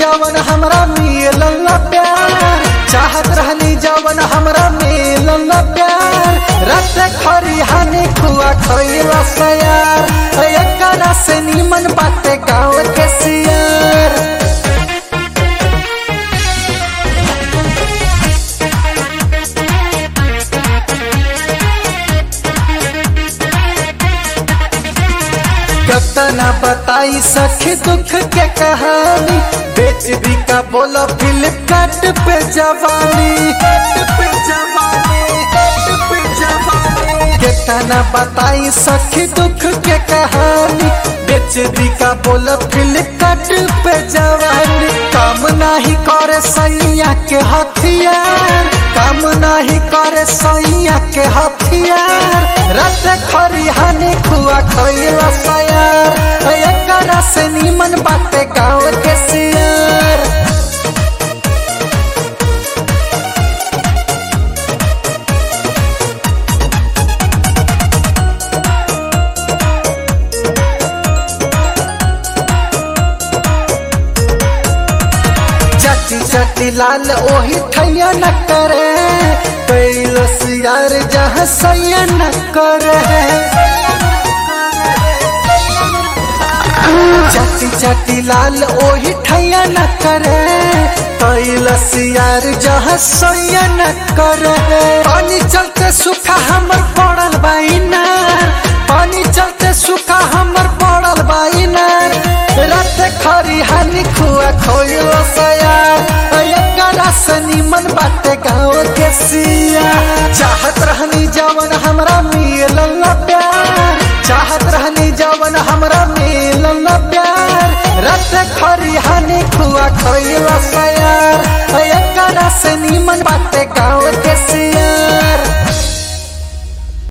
जवन हमरा मिलल प्यार चाहत रहनी जवन हमरा मिलल प्यार रात खरी हानि खुआ खइला सयार एकरा से निमन बाटे गाँव के सियार कतना बताई सखी दुख के कहानी बेच भी का बोला फ्लिपकार्ट पे जवानी पे जवानी पे जवानी कितना बताई सखी दुख के कहानी बेच भी का बोला फ्लिपकार्ट पे जवानी काम नहीं करे सैया के हथियार काम नहीं करे सैया के हथियार रत खरी हानि खुआ खइला सयार एकरा से निमन बाटे गाँव के सियार चटी चटी लाल ओही ठैया न करे कैलस यार जहाँ सैया न करे चटी चटी लाल ओही ठैया न करे कैलस यार जहाँ सैया न करे पानी चलते सूखा हमर पड़ल बाइना पानी चलते सूखा हमर पड़ल बाइना रात खरी हानि खुआ खोइल सयार एकरा से निमन बाटे गाँव के सिया चाहत रहनी जवन हमरा मिलल प्यार चाहत रहनी जवन हमरा मिलल प्यार रात खरी हानि खुआ खोइल सयार